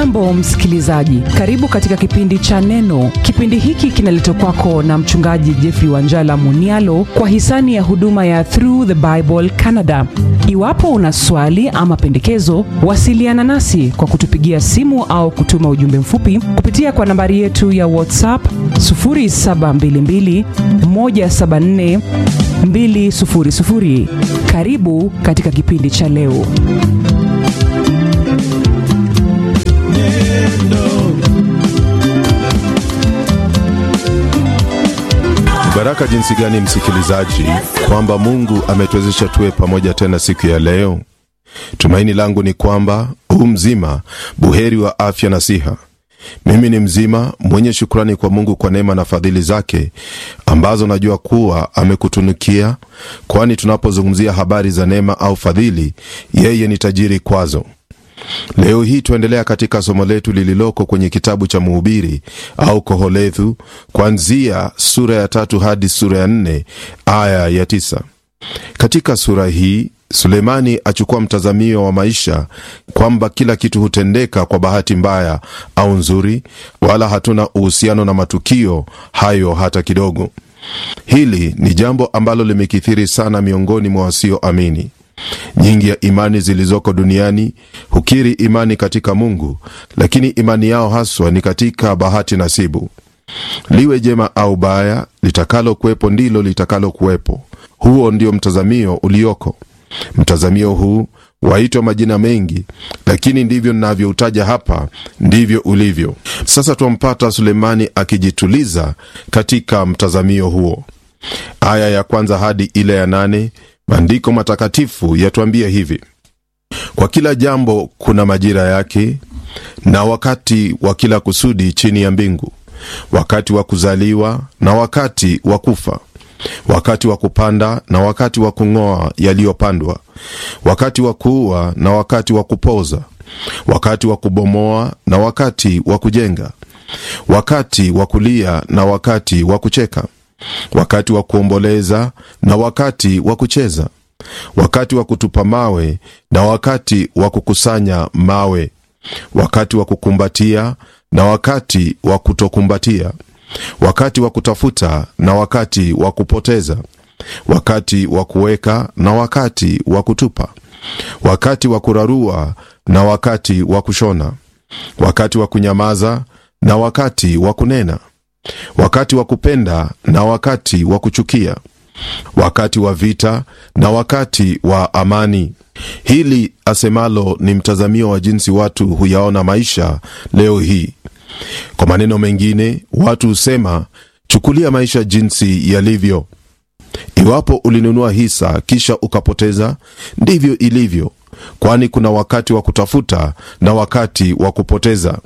hujambo msikilizaji karibu katika kipindi cha neno kipindi hiki kinaletwa kwako na mchungaji jeffrey wanjala munialo kwa hisani ya huduma ya through the bible canada iwapo una swali ama pendekezo wasiliana nasi kwa kutupigia simu au kutuma ujumbe mfupi kupitia kwa nambari yetu ya whatsapp 722 174 200 karibu katika kipindi cha leo baraka jinsi gani msikilizaji kwamba mungu ametuwezesha tuwe pamoja tena siku ya leo tumaini langu ni kwamba huu mzima buheri wa afya na siha mimi ni mzima mwenye shukrani kwa mungu kwa neema na fadhili zake ambazo najua kuwa amekutunukia kwani tunapozungumzia habari za neema au fadhili yeye ni tajiri kwazo leo hii tuendelea katika somo letu lililoko kwenye kitabu cha mhubiri au koholethu kwanzia sura ya tatu hadi sura ya nne aya ya tisa katika sura hii sulemani achukua mtazamio wa maisha kwamba kila kitu hutendeka kwa bahati mbaya au nzuri wala hatuna uhusiano na matukio hayo hata kidogo hili ni jambo ambalo limekithiri sana miongoni mwa wasioamini nyingi ya imani zilizoko duniani hukiri imani katika mungu lakini imani yao haswa ni katika bahati nasibu liwe jema au baya litakalo kuwepo ndilo litakalo kuwepo huo ndio mtazamio ulioko mtazamio huu waitwa majina mengi lakini ndivyo ninavyoutaja hapa ndivyo ulivyo sasa twampata sulemani akijituliza katika mtazamio huo aya ya kwanza hadi ile ya nane maandiko matakatifu yatuambia hivi kwa kila jambo kuna majira yake na wakati wa kila kusudi chini ya mbingu wakati wa kuzaliwa na wakati wa kufa wakati wa kupanda na wakati wa kung'oa yaliyopandwa wakati wa kuua na wakati wa kupoza wakati wa kubomoa na wakati wa kujenga wakati wa kulia na wakati wa kucheka wakati wa kuomboleza na wakati wa kucheza wakati wa kutupa mawe na wakati wa kukusanya mawe wakati wa kukumbatia na wakati wa kutokumbatia wakati wa kutafuta na wakati wa kupoteza wakati wa kuweka na wakati wa kutupa wakati wa kurarua na wakati wa kushona wakati wa kunyamaza na wakati wa kunena wakati wa kupenda na wakati wa kuchukia wakati wa vita na wakati wa amani hili asemalo ni mtazamio wa jinsi watu huyaona maisha leo hii kwa maneno mengine watu husema chukulia maisha jinsi yalivyo iwapo ulinunua hisa kisha ukapoteza ndivyo ilivyo kwani kuna wakati wa kutafuta na wakati wa kupoteza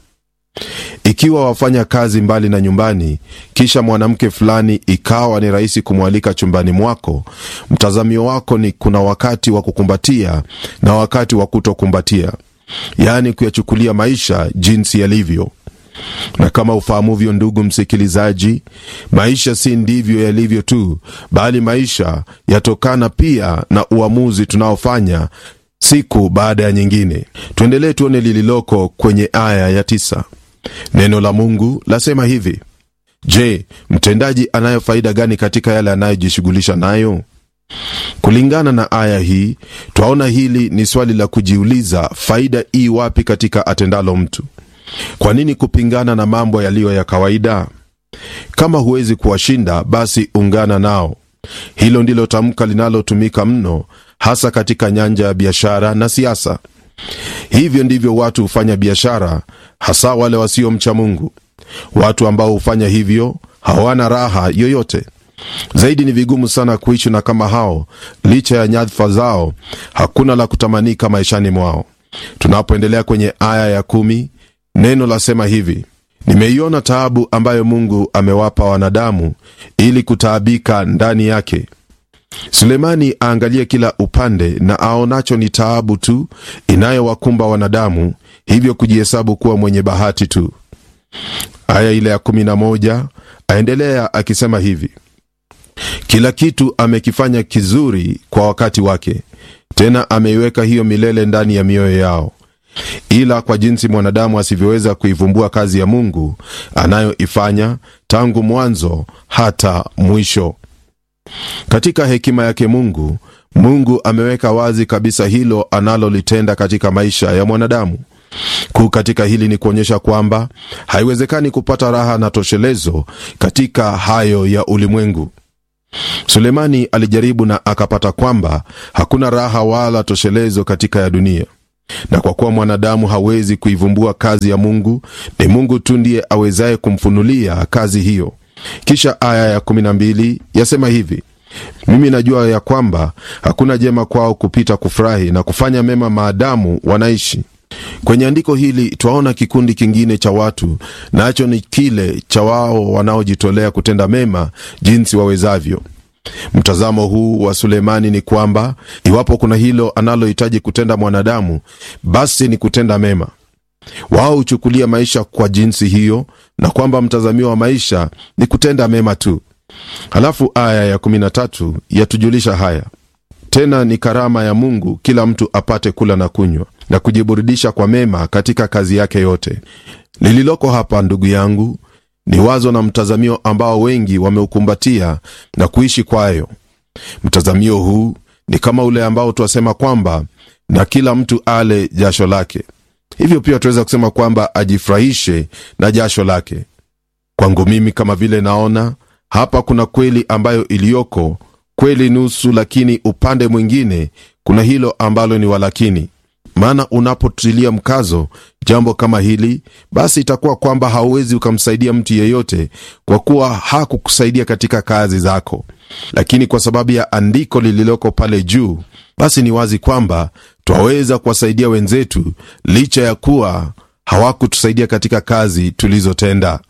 ikiwa wafanya kazi mbali na nyumbani kisha mwanamke fulani ikawa ni rahisi kumwalika chumbani mwako mtazamio wako ni kuna wakati wa kukumbatia na wakati wa kutokumbatia yaani kuyachukulia maisha jinsi yalivyo na kama ufahamuvyo ndugu msikilizaji maisha si ndivyo yalivyo tu bali maisha yatokana pia na uamuzi tunaofanya siku baada ya nyingine tuendelee tuone lililoko kwenye aya ya tisa neno la mungu lasema hivi je mtendaji anayo faida gani katika yale anayojishughulisha nayo kulingana na aya hii twaona hili ni swali la kujiuliza faida ii wapi katika atendalo mtu kwa nini kupingana na mambo yaliyo ya kawaida kama huwezi kuwashinda basi ungana nao hilo ndilo tamka linalotumika mno hasa katika nyanja ya biashara na siasa hivyo ndivyo watu hufanya biashara hasa wale wasiomcha mungu watu ambao hufanya hivyo hawana raha yoyote zaidi ni vigumu sana kuishi na kama hao licha ya nyadhifa zao hakuna la kutamanika maishani mwao tunapoendelea kwenye aya ya kumi neno lasema hivi nimeiona taabu ambayo mungu amewapa wanadamu ili kutaabika ndani yake sulemani aangalie kila upande na aonacho ni taabu tu inayowakumba wanadamu hivyo kujihesabu kuwa mwenye bahati tu aya ile ya 11 aendelea akisema hivi kila kitu amekifanya kizuri kwa wakati wake tena ameiweka hiyo milele ndani ya mioyo yao ila kwa jinsi mwanadamu asivyoweza kuivumbua kazi ya mungu anayoifanya tangu mwanzo hata mwisho katika hekima yake mungu mungu ameweka wazi kabisa hilo analolitenda katika maisha ya mwanadamu kuu katika hili ni kuonyesha kwamba haiwezekani kupata raha na toshelezo katika hayo ya ulimwengu sulemani alijaribu na akapata kwamba hakuna raha wala toshelezo katika ya dunia na kwa kuwa mwanadamu hawezi kuivumbua kazi ya mungu ni mungu tu ndiye awezaye kumfunulia kazi hiyo kisha aya ya 12 yasema hivi mimi najua ya kwamba hakuna jema kwao kupita kufurahi na kufanya mema maadamu wanaishi kwenye andiko hili twaona kikundi kingine cha watu nacho ni kile cha wao wanaojitolea kutenda mema jinsi wawezavyo mtazamo huu wa sulemani ni kwamba iwapo kuna hilo analohitaji kutenda mwanadamu basi ni kutenda mema wao huchukulia maisha kwa jinsi hiyo na kwamba mtazamio wa maisha ni kutenda mema tu halafu aya ya 13 yatujulisha haya tena ni karama ya mungu kila mtu apate kula na kunywa na kujiburudisha kwa mema katika kazi yake yote lililoko hapa ndugu yangu ni wazo na mtazamio ambao wengi wameukumbatia na kuishi kwayo mtazamio huu ni kama ule ambao twasema kwamba na kila mtu ale jasho lake hivyo pia tunaweza kusema kwamba ajifurahishe na jasho lake kwangu mimi kama vile naona hapa kuna kweli ambayo iliyoko kweli nusu lakini upande mwingine kuna hilo ambalo ni walakini maana unapotilia mkazo jambo kama hili basi itakuwa kwamba hauwezi ukamsaidia mtu yeyote kwa kuwa hakukusaidia katika kazi zako lakini kwa sababu ya andiko lililoko pale juu basi ni wazi kwamba twaweza kuwasaidia wenzetu licha ya kuwa hawakutusaidia katika kazi tulizotenda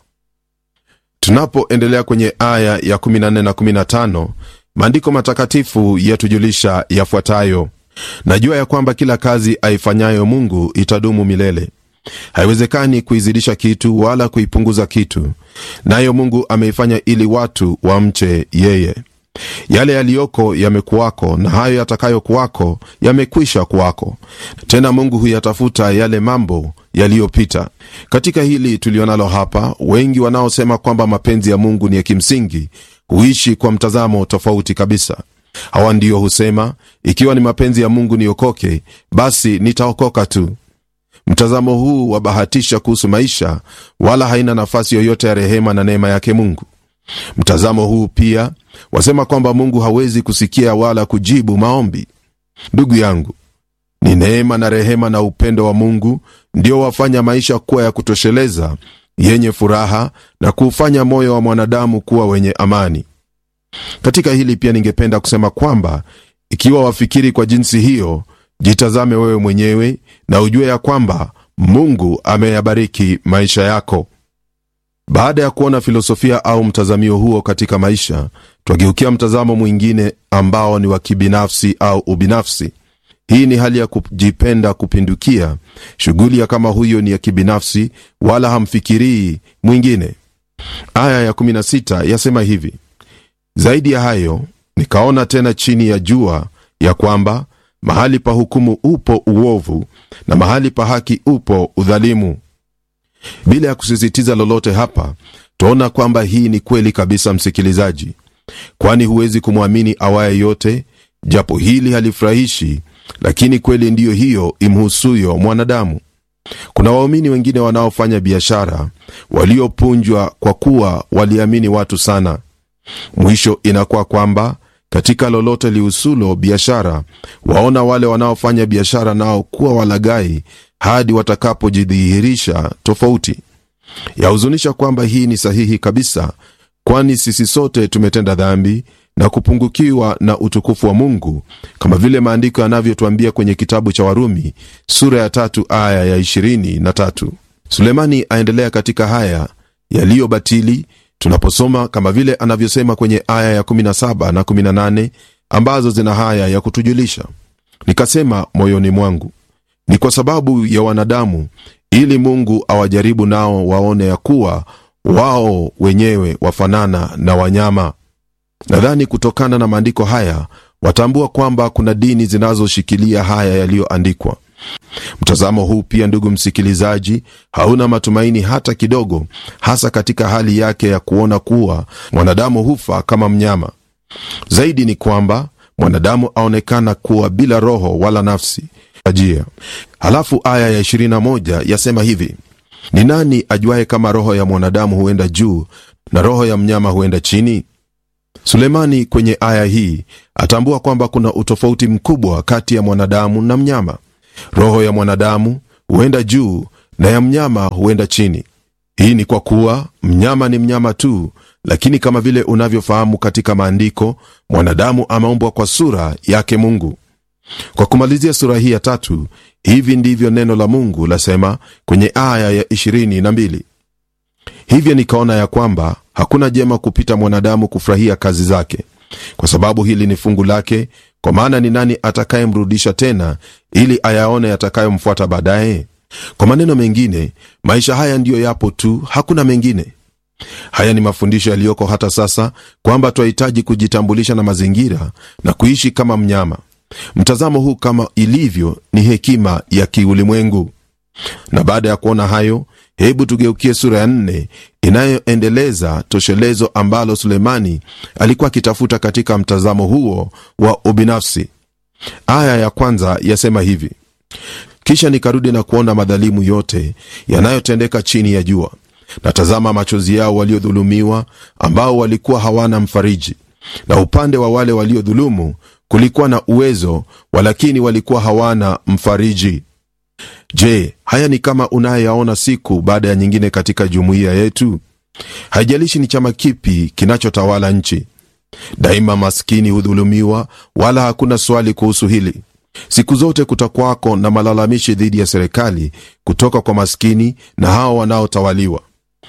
tunapoendelea kwenye aya ya 14 na 15 maandiko matakatifu yatujulisha yafuatayo najua ya kwamba kila kazi aifanyayo mungu itadumu milele haiwezekani kuizidisha kitu wala kuipunguza kitu nayo mungu ameifanya ili watu wamche yeye yale yaliyoko yamekuwako na hayo yatakayokuwako yamekwisha kuwako tena mungu huyatafuta yale mambo yaliyopita katika hili tulionalo hapa wengi wanaosema kwamba mapenzi ya mungu ni ya kimsingi huishi kwa mtazamo tofauti kabisa hawa ndiyo husema ikiwa ni mapenzi ya mungu niokoke basi nitaokoka tu mtazamo huu wabahatisha kuhusu maisha wala haina nafasi yoyote ya rehema na neema yake mungu mtazamo huu pia wasema kwamba mungu hawezi kusikia wala kujibu maombi ndugu yangu ni neema na rehema na upendo wa mungu ndio wafanya maisha kuwa ya kutosheleza yenye furaha na kuufanya moyo wa mwanadamu kuwa wenye amani katika hili pia ningependa kusema kwamba ikiwa wafikiri kwa jinsi hiyo jitazame wewe mwenyewe na ujue ya kwamba mungu ameyabariki maisha yako baada ya kuona filosofia au mtazamio huo katika maisha twageukia mtazamo mwingine ambao ni wa kibinafsi au ubinafsi hii ni hali ya kujipenda kupindukia shughuli ya kama huyo ni ya kibinafsi wala hamfikirii mwingine aya ya 16 yasema hivi zaidi ya hayo nikaona tena chini ya jua ya kwamba mahali pa hukumu upo uovu na mahali pa haki upo udhalimu bila ya kusisitiza lolote hapa twaona kwamba hii ni kweli kabisa msikilizaji kwani huwezi kumwamini awaye yote japo hili halifurahishi lakini kweli ndiyo hiyo imhusuyo mwanadamu kuna waumini wengine wanaofanya biashara waliopunjwa kwa kuwa waliamini watu sana mwisho inakuwa kwamba katika lolote lihusulo biashara waona wale wanaofanya biashara nao kuwa walagai hadi watakapojidhihirisha tofauti yahuzunisha kwamba hii ni sahihi kabisa kwani sisi sote tumetenda dhambi na kupungukiwa na utukufu wa mungu kama vile maandiko yanavyotwambia kwenye kitabu cha warumi sura ya tatu aya ya ishirini na tatu sulemani aendelea katika haya yaliyobatili tunaposoma kama vile anavyosema kwenye aya ya 17 na 18 ambazo zina haya ya kutujulisha nikasema moyoni mwangu ni kwa sababu ya wanadamu ili mungu awajaribu nao waone ya kuwa wao wenyewe wafanana na wanyama nadhani kutokana na maandiko haya watambua kwamba kuna dini zinazoshikilia haya yaliyoandikwa Mtazamo huu pia, ndugu msikilizaji, hauna matumaini hata kidogo, hasa katika hali yake ya kuona kuwa mwanadamu hufa kama mnyama. Zaidi ni kwamba mwanadamu aonekana kuwa bila roho wala nafsi ajia. Halafu aya ya 21 yasema hivi: ni nani ajuaye kama roho ya mwanadamu huenda juu na roho ya mnyama huenda chini? Sulemani kwenye aya hii atambua kwamba kuna utofauti mkubwa kati ya mwanadamu na mnyama. Roho ya mwanadamu huenda juu na ya mnyama huenda chini. Hii ni kwa kuwa mnyama ni mnyama tu, lakini kama vile unavyofahamu katika maandiko, mwanadamu ameumbwa kwa sura yake Mungu. Kwa kumalizia sura hii ya tatu, hivi ndivyo neno la Mungu lasema kwenye aya ya 22: hivyo nikaona ya kwamba hakuna jema kupita mwanadamu kufurahia kazi zake, kwa sababu hili ni fungu lake. Kwa maana ni nani atakayemrudisha tena, ili ayaone yatakayomfuata baadaye? Kwa maneno mengine, maisha haya ndiyo yapo tu, hakuna mengine. Haya ni mafundisho yaliyoko hata sasa, kwamba twahitaji kujitambulisha na mazingira na kuishi kama mnyama. Mtazamo huu kama ilivyo ni hekima ya kiulimwengu. Na baada ya kuona hayo, hebu tugeukie sura ya nne inayoendeleza toshelezo ambalo Sulemani alikuwa akitafuta katika mtazamo huo wa ubinafsi. Aya ya kwanza yasema hivi: kisha nikarudi na kuona madhalimu yote yanayotendeka chini ya jua, na tazama machozi yao waliodhulumiwa, ambao walikuwa hawana mfariji, na upande wa wale waliodhulumu kulikuwa na uwezo, walakini walikuwa hawana mfariji. Je, haya ni kama unayeyaona siku baada ya nyingine katika jumuiya yetu? Haijalishi ni chama kipi kinachotawala nchi, daima maskini hudhulumiwa, wala hakuna swali kuhusu hili. Siku zote kutakwako na malalamishi dhidi ya serikali kutoka kwa maskini na hao wanaotawaliwa.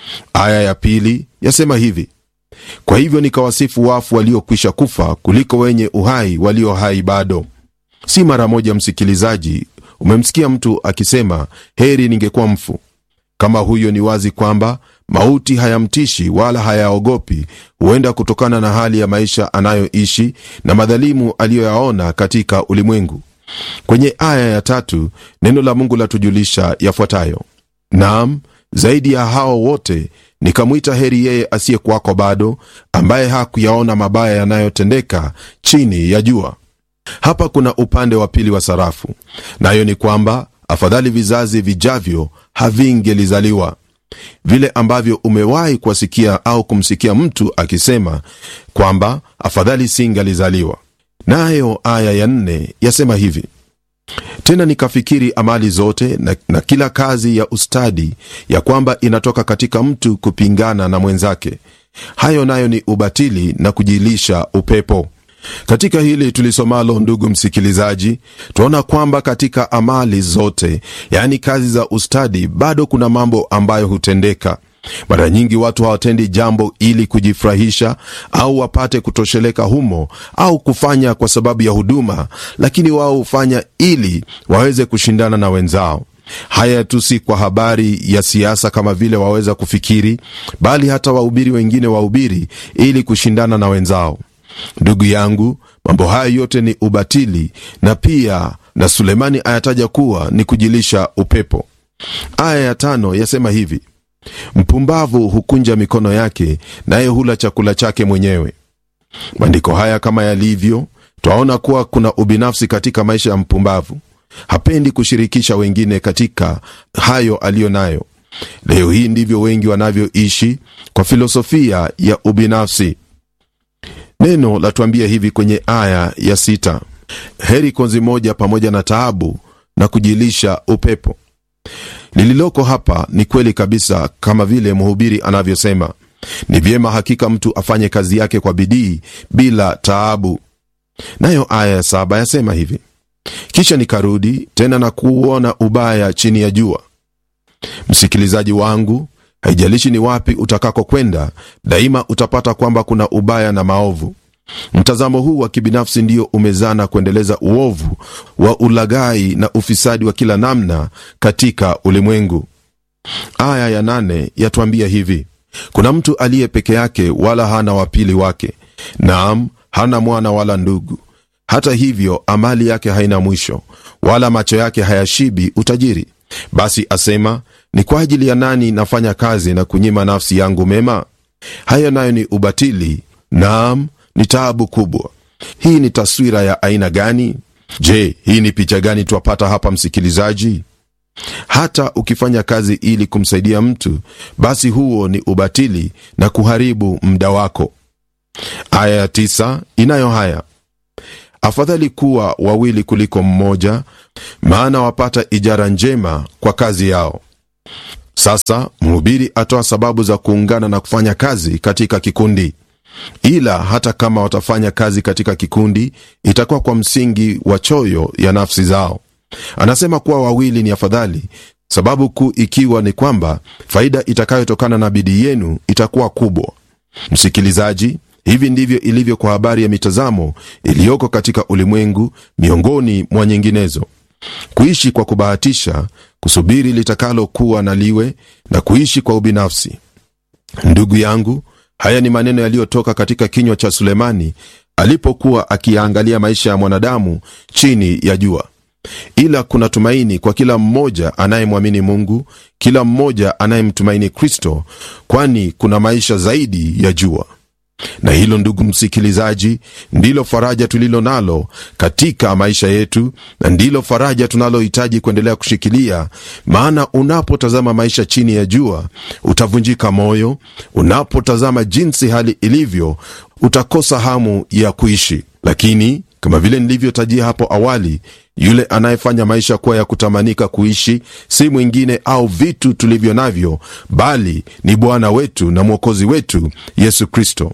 Aya ya pili yasema hivi: kwa hivyo nikawasifu wafu waliokwisha kufa kuliko wenye uhai walio hai bado. Si mara moja, msikilizaji, umemsikia mtu akisema heri ningekuwa mfu. Kama huyo, ni wazi kwamba mauti hayamtishi wala hayaogopi, huenda kutokana na hali ya maisha anayoishi na madhalimu aliyoyaona katika ulimwengu. Kwenye aya ya tatu neno la Mungu latujulisha yafuatayo: naam, zaidi ya hao wote nikamwita heri yeye asiyekuwako bado, ambaye hakuyaona mabaya yanayotendeka chini ya jua. Hapa kuna upande wa pili wa sarafu, nayo ni kwamba afadhali vizazi vijavyo havingelizaliwa. Vile ambavyo umewahi kuwasikia au kumsikia mtu akisema kwamba afadhali singalizaliwa. Nayo aya ya nne yasema hivi: tena nikafikiri amali zote na, na kila kazi ya ustadi ya kwamba inatoka katika mtu kupingana na mwenzake, hayo nayo ni ubatili na kujilisha upepo. Katika hili tulisomalo, ndugu msikilizaji, tunaona kwamba katika amali zote, yaani kazi za ustadi, bado kuna mambo ambayo hutendeka. Mara nyingi watu hawatendi jambo ili kujifurahisha au wapate kutosheleka humo au kufanya kwa sababu ya huduma, lakini wao hufanya ili waweze kushindana na wenzao. Haya tu si kwa habari ya siasa kama vile waweza kufikiri, bali hata wahubiri wengine wahubiri ili kushindana na wenzao. Ndugu yangu, mambo haya yote ni ubatili, na pia na Sulemani ayataja kuwa ni kujilisha upepo. Aya ya tano yasema hivi Mpumbavu hukunja mikono yake, naye hula chakula chake mwenyewe. Maandiko haya kama yalivyo, twaona kuwa kuna ubinafsi katika maisha ya mpumbavu. Hapendi kushirikisha wengine katika hayo aliyo nayo. Leo hii ndivyo wengi wanavyoishi kwa filosofia ya ubinafsi. Neno latuambia hivi kwenye aya ya sita: heri konzi moja pamoja na taabu na kujilisha upepo. Lililoko hapa ni kweli kabisa, kama vile mhubiri anavyosema, ni vyema hakika mtu afanye kazi yake kwa bidii bila taabu. Nayo aya ya saba yasema hivi: kisha nikarudi tena na kuona ubaya chini ya jua. Msikilizaji wangu, haijalishi ni wapi utakako kwenda, daima utapata kwamba kuna ubaya na maovu. Mtazamo huu wa kibinafsi ndio umezana kuendeleza uovu wa ulaghai na ufisadi wa kila namna katika ulimwengu. Aya ya nane yatuambia hivi: kuna mtu aliye peke yake, wala hana wapili wake, naam, hana mwana wala ndugu, hata hivyo amali yake haina mwisho, wala macho yake hayashibi utajiri. Basi asema, ni kwa ajili ya nani nafanya kazi na kunyima nafsi yangu mema? Hayo nayo ni ubatili, naam, ni taabu kubwa. Hii ni taswira ya aina gani? Je, hii ni picha gani twapata hapa, msikilizaji? Hata ukifanya kazi ili kumsaidia mtu, basi huo ni ubatili na kuharibu muda wako. Aya ya tisa inayo haya: afadhali kuwa wawili kuliko mmoja, maana wapata ijara njema kwa kazi yao. Sasa mhubiri atoa sababu za kuungana na kufanya kazi katika kikundi, ila hata kama watafanya kazi katika kikundi, itakuwa kwa msingi wa choyo ya nafsi zao. Anasema kuwa wawili ni afadhali, sababu kuu ikiwa ni kwamba faida itakayotokana na bidii yenu itakuwa kubwa. Msikilizaji, hivi ndivyo ilivyo kwa habari ya mitazamo iliyoko katika ulimwengu, miongoni mwa nyinginezo: kuishi kwa kubahatisha, kusubiri litakalokuwa na liwe, na kuishi kwa ubinafsi. Ndugu yangu, haya ni maneno yaliyotoka katika kinywa cha Sulemani alipokuwa akiyaangalia maisha ya mwanadamu chini ya jua. Ila kuna tumaini kwa kila mmoja anayemwamini Mungu, kila mmoja anayemtumaini Kristo, kwani kuna maisha zaidi ya jua. Na hilo, ndugu msikilizaji, ndilo faraja tulilo nalo katika maisha yetu, na ndilo faraja tunalohitaji kuendelea kushikilia. Maana unapotazama maisha chini ya jua utavunjika moyo. Unapotazama jinsi hali ilivyo, utakosa hamu ya kuishi. Lakini kama vile nilivyotajia hapo awali, yule anayefanya maisha kuwa ya kutamanika kuishi si mwingine au vitu tulivyo navyo, bali ni Bwana wetu na Mwokozi wetu Yesu Kristo.